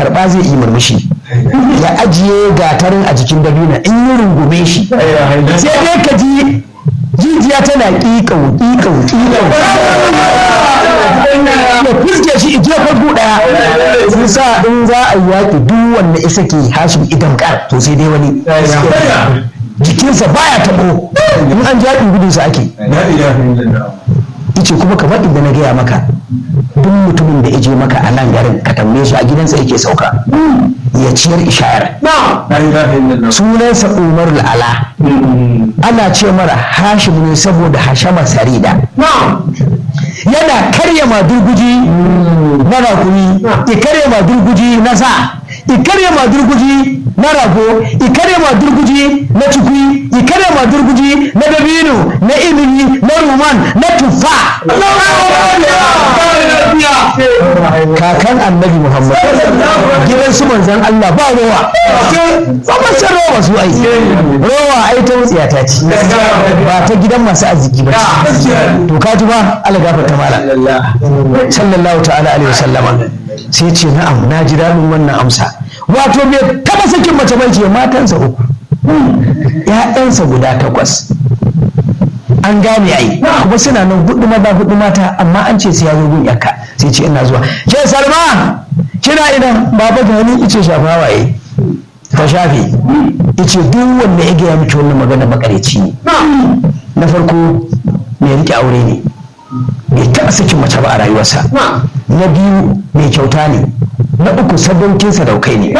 karba zai yi murmushi ya ajiye gatarin a jikin dabina in yi rungume shi sai dai ka ji jijiya tana ƙiƙau ƙiƙau ƙiƙau ya fuske shi ije farko daya sun sa in za a yi yaƙi duk wanda isa ke hashim idan kar to sai dai wani jikinsa baya taɓo in an jaɗin gudunsa ake ice kuma kamar inda na gaya maka duk mutumin da je maka a nan garin ka tambaye su a gidansa yake sauka ya ciyar ishayar sunansa umar al'ala ana ce mara hashim ne saboda hashama sarida yana karya madurguji na rakumi ya karya madurguji na sa ya karya madurguji na rago ya karya madurguji na cikui ya karya madurguji na dabino na ilimi na ruman na tufa kakan annabi muhammad gidan su manzan allah ba rowa ba mace rowa su ai rowa ai ta wutsiya ta ci ba ta gidan masu arziki ba to ka ji ba ala gafarta mala sallallahu ta'ala alaihi wasallama sai ce na'am na ji daɗin wannan amsa wato bai taba sakin mace bai ce matansa uku ‘ya'yansa guda takwas an gane ai kuma suna nan hudu maza hudu mata amma an ce sai ya zo gun yakka sai ce ina zuwa ke salma kina ina baba ga ni ice shafa waye ta shafe ice duk wanda ya gaya miki wannan magana makareci ne na farko mai rike aure ne bai taɓa sakin mace ba a rayuwarsa na biyu mai kyauta ne na uku sadaukin sadaukai ne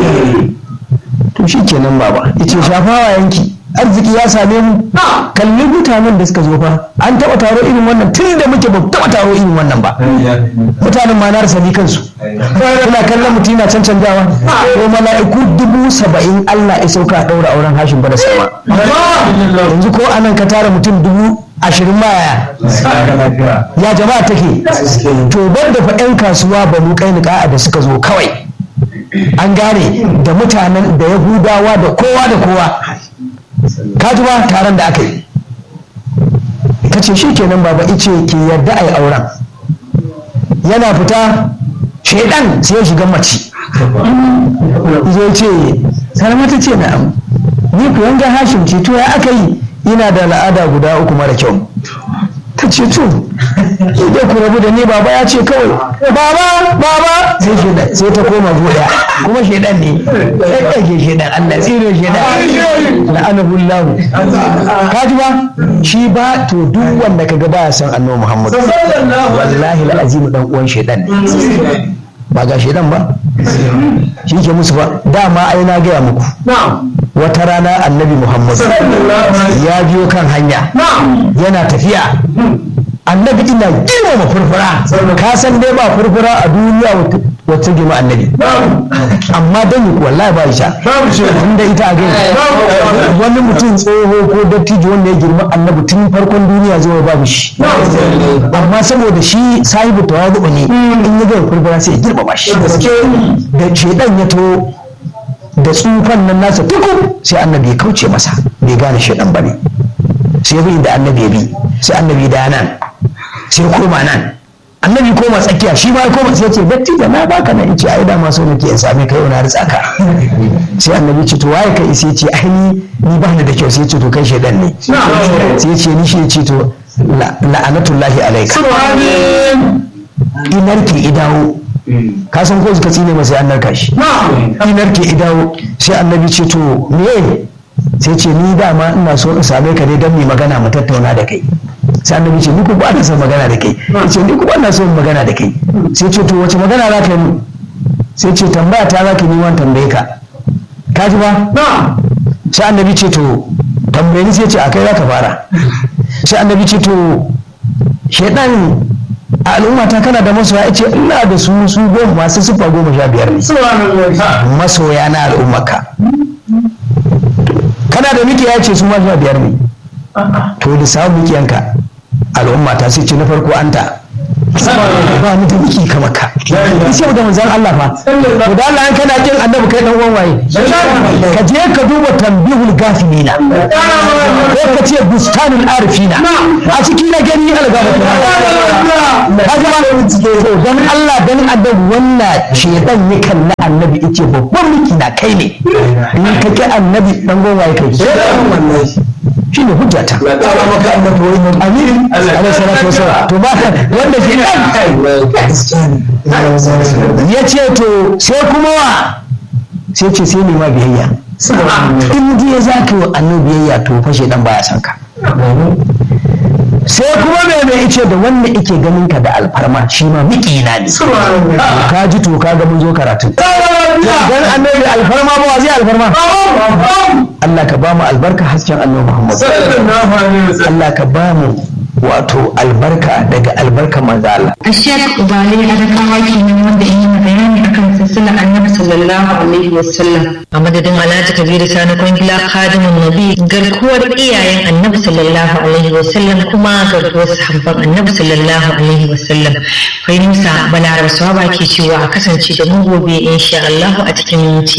to shi kenan baba yace shafawa yanki arziki ya same mu kalli mutanen da suka zo fa an taɓa taro irin wannan tun da muke ba taɓa taro irin wannan ba mutanen ma na rasa ni kansu kuna kallon mutum yana cancanjawa ko mala'iku dubu saba'in Allah ya sauka a ɗaura auren hashin bada sama yanzu ko anan ka tara mutum dubu ashirin baya ya jama'a take to ban da fa 'yan kasuwa ba mu kai niƙa'a da suka zo kawai an gane da mutanen da yahudawa da kowa da kowa ka ji ba taron da aka yi ka ce shi kenan baba ice ke yarda a yi auren yana fita shaidan sai ya shiga mace zai ce salamata ce na'am ni ku yanga hashim ce to ya aka yi ina da al'ada guda uku mara kyau ta ce to idan ku rabu da ni baba ya ce kawai baba baba sai shedan sai ta koma goya kuma shedan ne sai kake shedan Allah tsire shedan la'anahu Allah ka ji ba shi ba to duk wanda kaga baya san annabi Muhammad wallahi alazim dan uwan shedan ne ba ga shedan ba shi ke musu ba dama ai na gaya muku wata rana annabi muhammad ya biyo kan hanya yana tafiya annabi ina girmama furfura ka san dai ba furfura a duniya wata girma annabi amma dan yi wallahi ba isha tunda ita a gani wani mutum tsoho ko dattijo wanda ya girma annabi tun farkon duniya zuwa babu shi amma saboda shi sahibu tawadu ne in ya ga furfura sai ya girmama shi da shedan ya to da tsufan nan nasa tuku sai annabi ya kauce masa bai gane shedan bane sai bi da annabi ya bi sai annabi da nan sai koma nan annabi koma tsakiya shi ma koma sai ce datti da na baka nan ce ai da ma so nake in same kai wani ritsa sai annabi ce to waye kai sai ce ai ni ni ba ni da kyau sai ce to kai shedan ne sai ce ni shi ce to la'anatullahi alaika inar ke idawo ka san ko suka tsine masa an narka shi inar ke idawo sai annabi ce to me sai ce ni dama ina so in same ka ne don mu magana mu tattauna da kai sai annabi ce ni ku ba na son magana da kai ce ni ku ba na son magana da kai sai ce to wace magana za ka yi sai ce tambaya ta za ka yi wani tambaye ka ka ji ba sai annabi ce to tambaye ni sai ce a kai za ka fara sai annabi ce to shaidan a al'ummata kana da masoya ya ce ina da su su goma masu siffa goma sha biyar ne masoya na al'ummaka kana da miki ya ce su ma sha biyar ne to da samu mikiyanka al'ummata sai ce na farko anta ba ni da miki kamar ka sai da manzon Allah fa to da Allah kana kin annabi kai dan uwan waye ka je ka duba tambihul gafilina ko ka ce bustanul arifina a cikin na gani algaba ka ji ba to dan Allah dan annabi wannan shedan ya kalli annabi yace babban miki na kai ne in ka ki annabi dan uwan waye kai shi ne hujjata amin alaihi salatu wasallam to ba wanda ke ya ce to sai kuma wa sai ce sai nema biyayya in dai za ka yi annabi biyayya to fashe dan baya san ka sai kuma mai mai ice da wanda ike ganin ka da alfarma shi ma miƙina ne ka ji to ka ga mun zo karatu dan annabi alfarma ba wa zai alfarma Allah ka ba mu albarka hasken annabi Muhammad Allah ka ba mu wato albarka daga albarka manzo Allah Ashek Ubale Adakawa kenan wanda yi bayani akan silsilar Annabi sallallahu alaihi wasallam a madadin Alhaji Kabiru Sani Kwangila Khadimun Nabi garkuwar iyayen Annabi sallallahu alaihi wasallam kuma garkuwar sahabban Annabi sallallahu alaihi wasallam kai Musa Balaraba Sawaba ke cewa a kasance da mu gobe insha Allah a cikin minti